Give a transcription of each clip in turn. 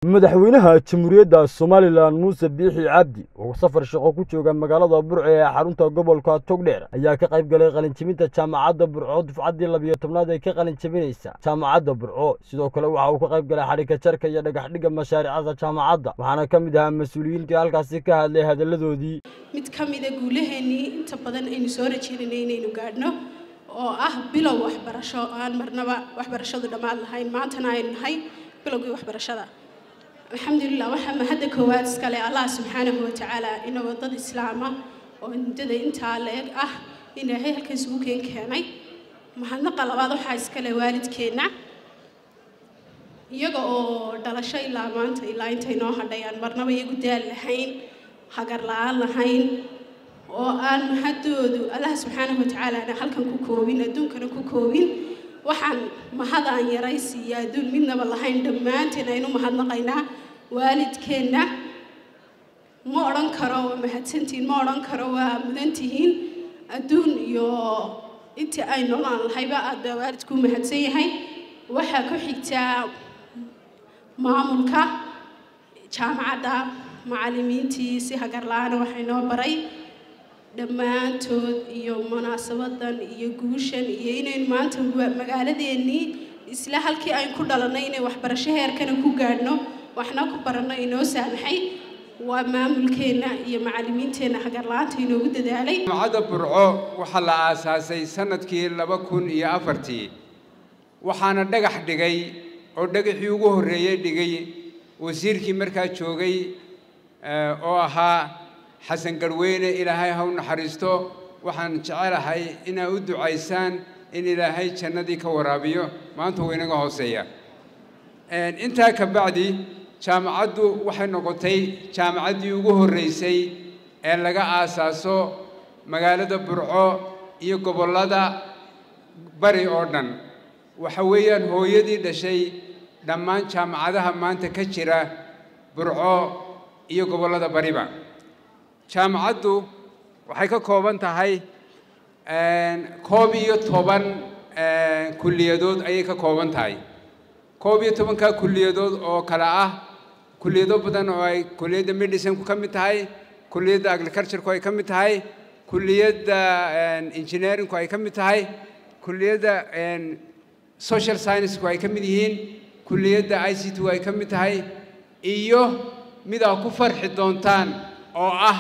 madaxweynaha jamhuuriyadda somalilan muuse biixi cabdi oo safar shaqo ku jooga magaalada burco ee xarunta gobolka togdheer ayaa ka qayb galay qalinjebinta jaamacadda burco dufcaddii labiyo tobnaad ee ka qalinjebinaysa jaamacadda burco sidoo kale waxa uu ka qayb galay xadhigka jarka iyo dhagaxdhigga mashaariicda jaamacadda waxaana ka mid ahaa mas-uuliyiintii halkaasi ka hadlay hadalladoodii mid ka mida guulaheennii inta badan aynu soo rajeynanay inaynu gaadhno oo ah bilow waxbarasho oo aan marnaba waxbarashadu dhammaan lahayn maantana aynu nahay bilowgii waxbarashada alxamdulilah waxaa mahadda koowaad iskale allah subxaanahu watacaala inagoo dad islaama oo muddada intaa la-eg ah ilaahay halkan isugu keen keenay mahadnaqa labaad waxaa iskale waalidkeenna iyaga oo dhalasho ilaa maanta ilaa intay noo hadhay aan marnaba iyagu daal lahayn hagar la-aan lahayn oo aan mahaddoodu allah subxaanahu watacaalaana halkan ku koobin adduunkana ku koobin waxaan mahadaan yaraysi iyo adduun midnaba lahayn dhammaanteen aynu mahadnaqaynaa waalidkeenna ma odhan karo waa mahadsantihiin ma odhan karo waa mudantihiin adduun iyo intii ay noolaan lahayba aad baa waalidkuu mahadsan yahay waxaa ku xigtaa maamulka jaamacadda macallimiintii si hagar la-aana waxay noo baray dhammaantood iyo munaasabadan iyo guushan iyo inaynu maanta magaaladeennii isla halkii aynu ku dhalannay inay waxbarasho heerkana ku gaadhno waxna ku baranno inoo saamaxay waa maamulkeenna iyo macallimiinteenna hagarla-aanta inoogu dadaalay jaamacadda burco waxaa la aasaasay sanadkii laba kun iyo afartii waxaana dhagax dhigay oo dhagaxii ugu horreeyey dhigay wasiirkii markaa joogay oo ahaa xasan garweyne ilaahay ha u naxariisto waxaan jecelahay inaa u ducaysaan in ilaahay jannadii ka waraabiyo maanta wuu inaga hooseeya intaa ka bacdi jaamacaddu waxay noqotay jaamacaddii ugu horreysay ee laga aasaaso magaalada burco iyo gobollada bari oo dhan waxa weeyaan hooyadii dhashay dhammaan jaamacadaha maanta ka jira burco iyo gobollada bariba jaamacaddu waxay ka kooban tahay koob iyo toban kulliyadood ayay ka kooban tahay koob iyo tobankaa kulliyadood oo kale ah kulliyado badan oo ay kulliyadda medicineku ka mid tahay kulliyadda agricultureku ay ka mid tahay kulliyadda engineeringku ay ka mid tahay kulliyadda social scienceku ay ka mid yihiin kulliyadda i c t ay ka mid tahay iyo mid aa ku farxi doontaan oo ah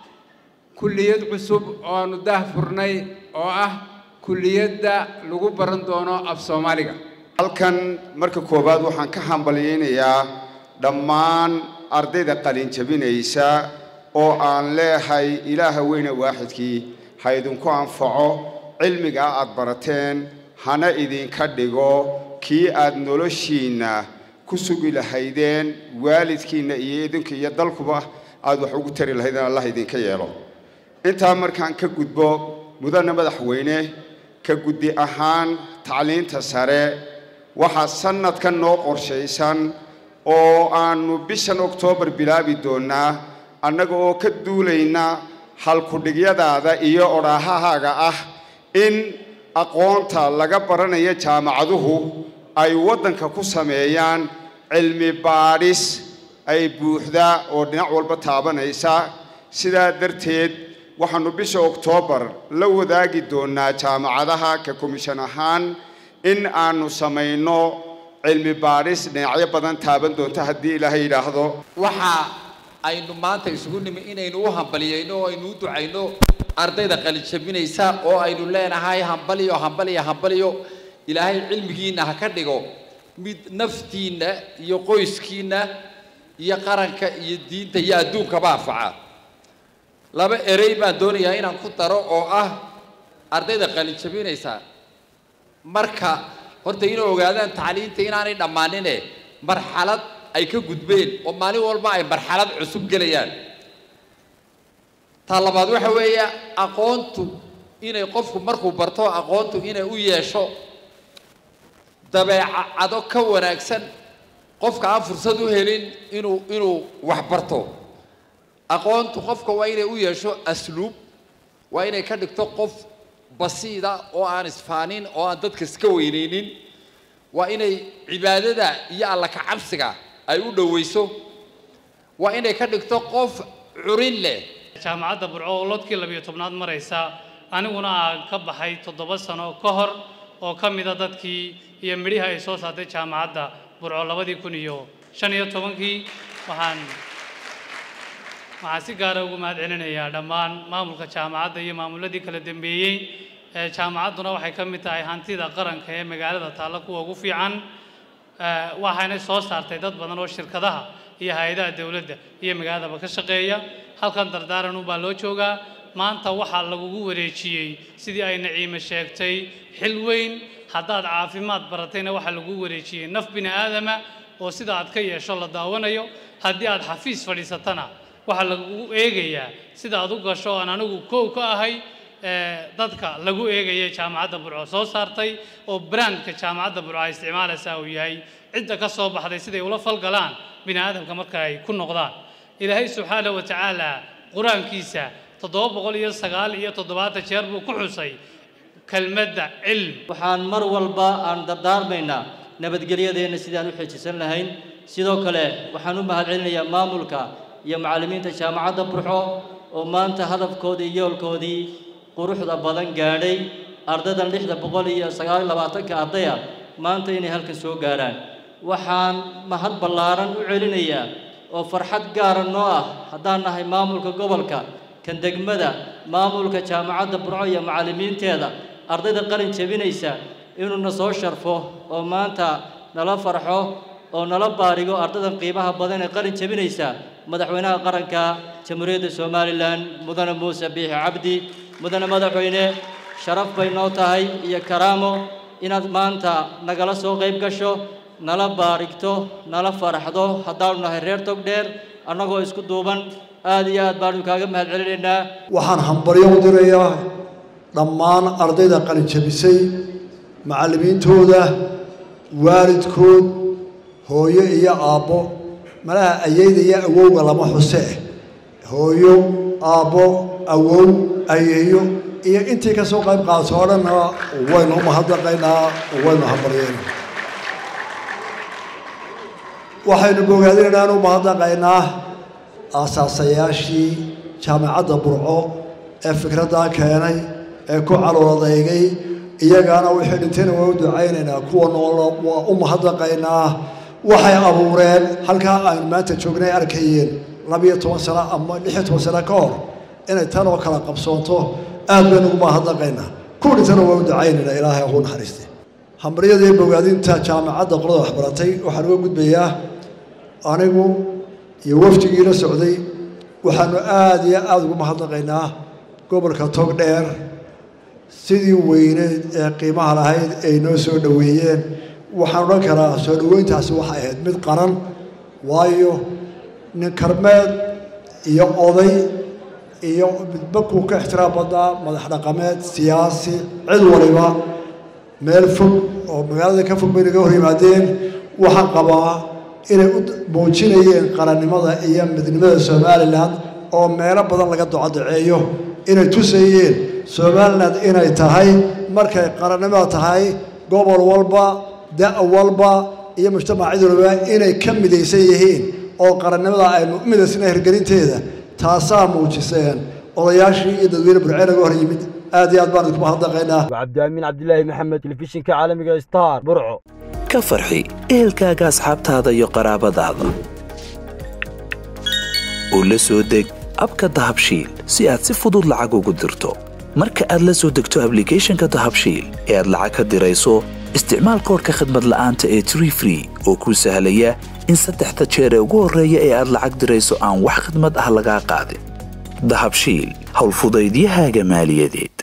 kulliyad cusub oo aanu daah furnay oo ah kulliyadda lagu baran doono af soomaaliga halkan marka koowaad waxaan ka hambalyaynayaa dhammaan ardayda qalinjabinaysa oo aan leehay ilaaha weyne waaxidkii ha idinku anfaco cilmigaa aad barateen hana idinka dhigo kii aad noloshiinna ku sugi lahaydeen waalidkiinna iyo idinka iyo dalkuba aad wax ugu tari lahaydeen allah idinka yeelo intaa markaan ka gudbo mudane madaxweyne ka guddi ahaan tacliinta sare waxaa sannadkan noo qorshaysan oo aannu bishan oktoobar bilaabi doonnaa annaga oo ka duulayna halkudhigyadaada iyo odhaahahaaga ah in aqoonta laga baranayo jaamacaduhu ay waddanka ku sameeyaan cilmi baadhis ay buuxda oo dhinac walba taabanaysa sidaa darteed waxaannu bisha oktoobar la wadaagi doonnaa jaamacadaha ka komishan ahaan in aannu samayno cilmi baadhis dhinacyo badan taaban doonto haddii ilaahay yidhaahdo waxa aynu maanta isugu nimi inaynu u hambaliyayno oo aynu u ducayno ardayda qalijabinaysa oo aynu leenahay hambaliyo hambaliyo hambaliyo ilaahay cilmigiinna ha ka dhigo mid naftiinna iyo qoyskiinna iyo qaranka iyo diinta iyo adduunkaba anfaca laba erey baan doonayaa inaan ku daro oo ah ardayda qalinjabinaysa marka horta inay ogaadaan tacliinta inaanay dhammaanine marxalad ay ka gudbeen oo maalin walba ay marxalad cusub gelayaan ta labaad waxa weeye aqoontu inay qofku markuu barto aqoontu inay u yeesho dabeecado ka wanaagsan qofka aan fursad u helin inuu inuu wax barto aqoontu qofka waa inay u yeesho asluub waa inay ka dhigto qof basiida oo aan isfaanin oo aan dadka iska weyneynin waa inay cibaadada iyo alla ka cabsiga ay u dhoweyso waa inay ka dhigto qof curin leh jaamacadda burco oo lodkii labiyo tobnaad maraysa aniguna aan ka baxay toddoba sano ka hor oo ka mida dadkii iyo midhihi ay soo saartay jaamacadda burco labadii kun iyo shan iyo tobankii waxaan waxaan si gaara ugu mahad celinayaa dhammaan maamulka jaamacadda iyo maamuladii kala dambeeyey jaamacadduna waxay ka mid tahay hantida qaranka ee magaalada taalla kuwa ugu fiican waxayna soo saartay dad badan oo shirkadaha iyo hay-adaha dowladda iyo magaaladaba ka shaqeeya halkan dardaaran unbaa loo joogaa maanta waxaa lagugu wareejiyey sidii ay naciime sheegtay xil weyn haddaad caafimaad baratayna waxaa lagugu wareejiyey naf bini aadama oo sida aad ka yeesho la daawanayo haddii aad xafiis fadhiisatana waxaa lagugu eegayaa sida aad u gasho aan anigu kow ka ahay dadka lagu eegaya jaamacadda burco soo saartay oo brandka jaamacadda burco ay isticmaalaysaa uu yahay cidda ka soo baxday siday ula falgalaan bini aadamka marka ay ku noqdaan ilaahay subxaana wa tacaala qur-aankiisa toddoba boqol iyo sagaal iyo toddobaatan jeer buu ku xusay kelmadda cilm waxaan mar walba aan dardaarmaynaa nabadgelyadeenna sidaan u xeejisan lahayn sidoo kale waxaan u mahadcelinayaa maamulka iyo macallimiinta jaamacadda burxo oo maanta hadafkoodii yoolkoodii quruxda badan gaadhay ardaydan lixda boqol iyo sagaal iyo labaatanka ardaya maanta inay halkan soo gaarhaan waxaan mahad ballaaran u celinayaa oo farxad gaara noo ah haddaan nahay maamulka gobolka kan degmada maamulka jaamacadda burco iyo macallimiinteeda ardayda qalin jebinaysa inuuna soo sharfo oo maanta nala farxo oo nala baarigo ardaydan qiimaha badan ee qalin jebinaysa madaxweynaha qaranka jamhuuriyadda somalilan mudane muuse biixi cabdi mudane madaxweyne sharaf bay noo tahay iyo karaamo inaad maanta nagala soo qayb gasho nala baarigto nala faraxdo haddaanu nahay reer togdheer annagoo isku duuban aad iyo aad baanu kaaga mahad celinaynaa waxaan hambaryo u dirayaa dhammaan ardayda qalin jabisay macallimiintooda waalidkood hooyo iyo aabbo malaha ayeyda iyo awowga lama xuse hooyo aabbo awow ayeeyo iyo intii ka soo qayb qaadato oo dhanna waynu umahadnaqaynaa waynu hambaryeen waxaynu bogaadinaynaa inu mahadnaqaynaa aasaasayaashii jaamacadda burco ee fikraddaa keenay ee ku caloodaygay iyagaana wixii dhintayna waa u ducaynaynaa kuwa nool waa u mahadnaqaynaa waxay abuureen halkaa aynu maanta joognay arkayeen labiyo toban sano ama lixiyo toban sano ka hor inay tan oo kala qabsoonto aad baynu ugu mahadnaqaynaa kuwa dhintana waa u ducaynaynaa ilaahay ugu naxariistay hambaryadii bogaadinta jaamacadda qolada waxbaratay waxaan uga gudbayaa anigu iyo wafdigii la socday waxaanu aada iyo aada ugu mahadnaqaynaa gobolka togdheer sidii weyneed ee qiimaha lahayd ay noo soo dhoweeyeen waxaan odhan karaa soo dhoweyntaasi waxay ahayd mid qaran waayo nin karmeed iyo oday iyo midba kuu ka ixtiraam badnaa madax dhaqameed siyaasi cid waliba meel fog oo magaalada ka fog bay naga hor yimaadeen waxaan qabaa inay u muujinayeen qarannimada iyo midnimada somalilan oo meelo badan laga docodaceeyo inay tusayeen somalilan inay tahay markay qarannimada tahay gobol walba da' walba iyo mujtamacyadulaba inay ka midaysan yihiin oo qarannimada aynu u midaysnay hirgelinteeda taasaa muujiseen odayaashii iyo dadweyne burcee naga hor yimid aad iyo aad baan idinku mahadnaqaynaa cabdiamiin cabdilaahi maxamed telefishinka caalamiga star burco ka farxi ehelkaaga asxaabtaada iyo qaraabadaada oo la soo deg abka dahabshiil si aad si fudud lacag ugu dirto marka aad la soo degto ablicathonka dahabshiil ee aad lacag ka dirayso isticmaal koorka khadmad la'aanta ee tree free oo kuu sahlaya in saddexda jeer ee ugu horreeya ee aad lacag dirayso aan wax khidmad ah lagaa qaadin dahabshiil howlfudaydiyahaaga maaliyadeed